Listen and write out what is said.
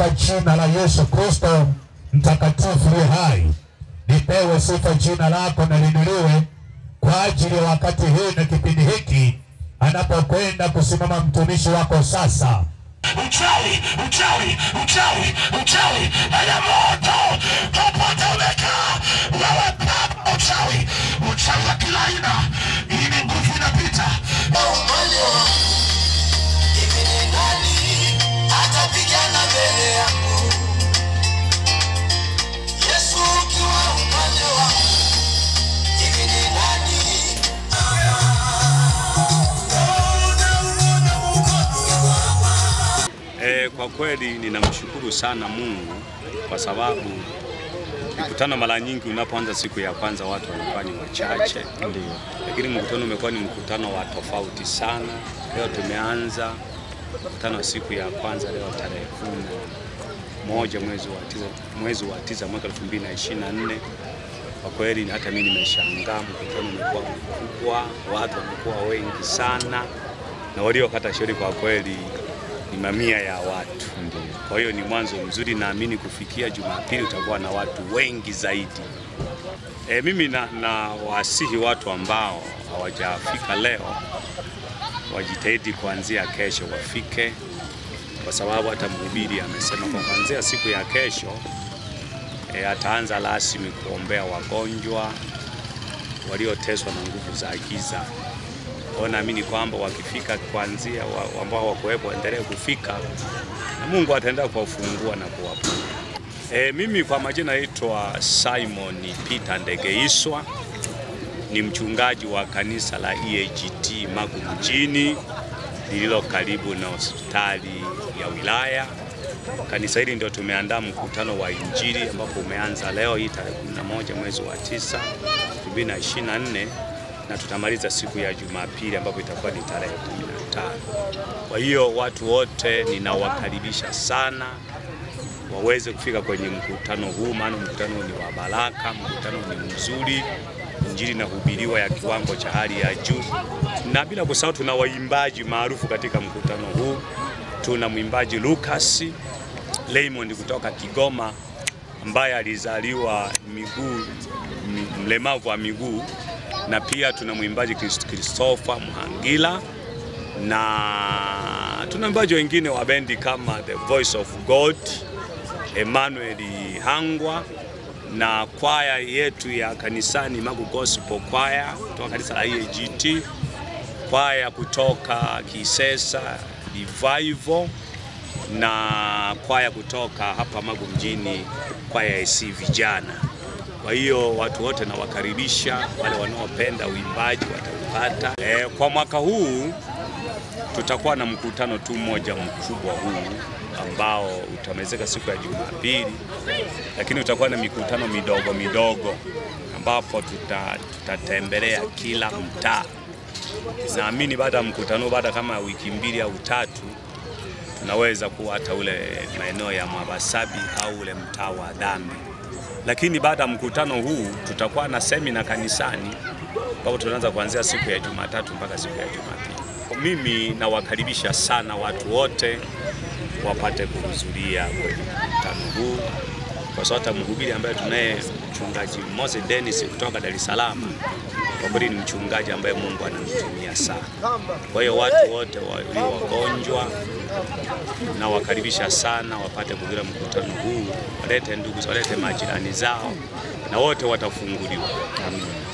katika jina la Yesu Kristo mtakatifu li hai, lipewe sifa jina lako na linuliwe kwa ajili ya wakati huu na kipindi hiki anapokwenda kusimama mtumishi wako sasa. uchawi, uchawi, uchawi, uchawi, haya moto popote umekaa wewe, baba uchawi, uchawi wa kila aina, hii ni nguvu inapita. Hivi ni nani atapigana mbele yangu? Yesu ukiwa upande wangu, hivi ni nani? E, kwa kweli ninamshukuru sana Mungu kwa sababu mikutano mara nyingi unapoanza siku ya kwanza watu wanakuwa ni wachache, ndio, lakini mkutano umekuwa ni mkutano wa tofauti sana. Leo tumeanza mkutano wa siku ya kwanza leo tarehe kumi na moja mwezi wa tisa, mwezi wa tisa mwaka 2024. Kwa kweli hata mimi nimeshangaa, mkutano umekuwa mkubwa, watu wamekuwa wengi sana, na waliokata shauri kwa kweli ni mamia ya watu. Kwa hiyo ni mwanzo mzuri, naamini kufikia Jumapili utakuwa na watu wengi zaidi. E, mimi na, na wasihi watu ambao hawajafika leo wajitahidi kuanzia kesho wafike, kwa sababu hata mhubiri amesema kwa kuanzia siku ya kesho e, ataanza rasmi kuombea wagonjwa walioteswa na nguvu za giza. Kwa hiyo naamini kwamba wakifika kuanzia wa- ambao hawakuwepo waendelee kufika na Mungu ataendelea kuwafungua na kuwapa. E, mimi kwa majina naitwa Simon Peter Ndegeiswa, ni mchungaji wa kanisa la EAGT Magu mjini lililo karibu na hospitali ya wilaya. Kanisa hili ndio tumeandaa mkutano wa Injili ambapo umeanza leo hii tarehe 11 mwezi wa 9 2024 na tutamaliza siku ya Jumapili ambapo itakuwa ni tarehe 15. Kwa hiyo watu wote ninawakaribisha sana waweze kufika kwenye mkutano huu, maana mkutano ni wa baraka, mkutano ni mzuri, injili inahubiriwa ya kiwango cha hali ya juu, na bila kusahau tuna waimbaji maarufu katika mkutano huu. Tuna mwimbaji Lucas Raymond kutoka Kigoma ambaye alizaliwa miguu mi- mlemavu wa miguu, na pia tuna mwimbaji Christ- Christopher Mhangila na tuna waimbaji wengine wa bendi kama The Voice of God, Emmanuel Hangwa na kwaya yetu ya kanisani Magu Gospel Choir kutoka kanisa la EAGT, kwaya kutoka Kisesa Revival na kwaya kutoka hapa Magu mjini, kwaya ya AC vijana. Kwa hiyo watu wote nawakaribisha, wale wanaopenda uimbaji wataupata. E, kwa mwaka huu tutakuwa na mkutano tu mmoja mkubwa huu ambao utamalizika siku ya Jumapili, lakini utakuwa na mikutano midogo midogo ambapo tuta, tutatembelea kila mtaa. Naamini baada ya mkutano, baada kama wiki mbili au tatu, tunaweza kuwa hata ule maeneo ya Mwabasabi au ule mtaa wa dhambi. Lakini baada ya mkutano huu tutakuwa na semina kanisani ambapo tunaanza kuanzia siku ya Jumatatu mpaka siku ya Jumapili. Mimi nawakaribisha sana watu wote wapate kuhudhuria kwenye mkutano huu, kwa sababu hata mhubiri ambaye tunaye mchungaji Mose Dennis kutoka Dar es Salaam, kwa kweli ni mchungaji ambaye Mungu anamtumia sana. Kwa hiyo watu wote walio wagonjwa nawakaribisha sana wapate kuhudhuria mkutano huu, walete ndugu, walete majirani zao na wote watafunguliwa. Amina.